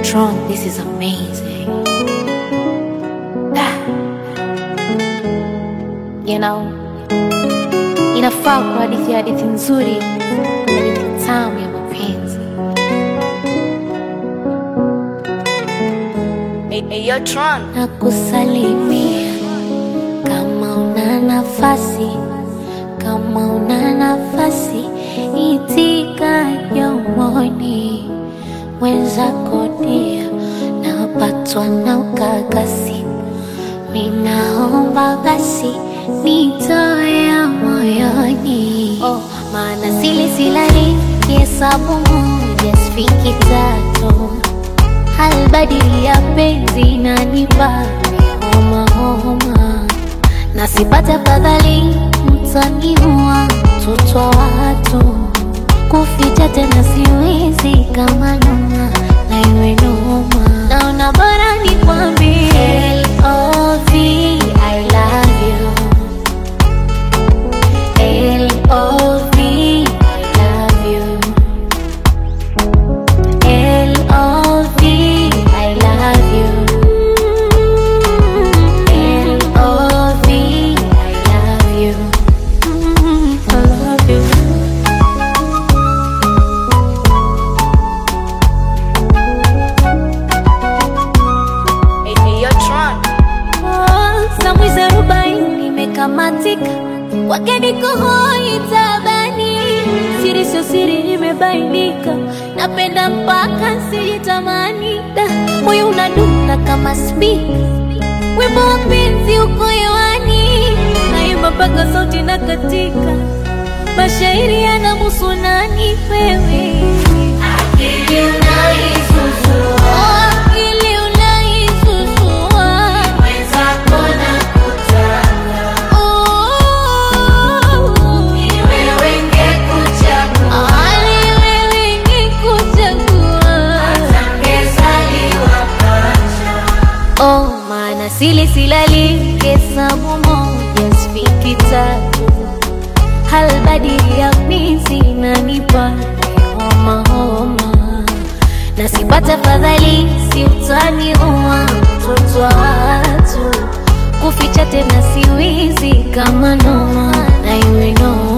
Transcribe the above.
Tron, this is amazing. Ah. You know, inafaa kwa hadithi ya hadithi nzuri, hadithi tamu ya mapenzi. Hey, hey, yo, Tron. na kusalimia kama una nafasi, kama una nafasi, itika yomoni wenzako dia, napatwa na ukakasi, ninaomba basi nitoe ya moyoni, oh, maana sili silali kihesabu moja sifiki tatu halbadili ya penzi nanipa homa homa, na sipate fadhali mtaniua mtoto wa watu, kuficha tena siwezi kama noma na iwe noma, naona bora nikwambie L.O.V. I love you L.O.V. I love you L.O.V. I love you. L.O.V. I love you. I love you. Hey, hey, yo, Tron. Samwizi arobaini imekamatika, wageni kuhoi tabani, siri sio siri imebainika, napenda mpaka sijitamani, Da, moyo unadunda kama spika, wimbo wa penzi uko hewani, naimba mpaka sauti na katika, mashairi yanamuhusu nani wewe Akili unaisusua, akili unaisusua, mwenzako nakutaka, ni wewe ngekuchagua, ni wewe ngekuchagua, hata ngezaliwa pacha. Oh, maana sili silali hesabu moja sifiki tatu halbadili ya mizi nanipa homa homa, na sipata fadhali si utaniua mtoto wa watu, kuficha tena siwizi kama noma na iwe noma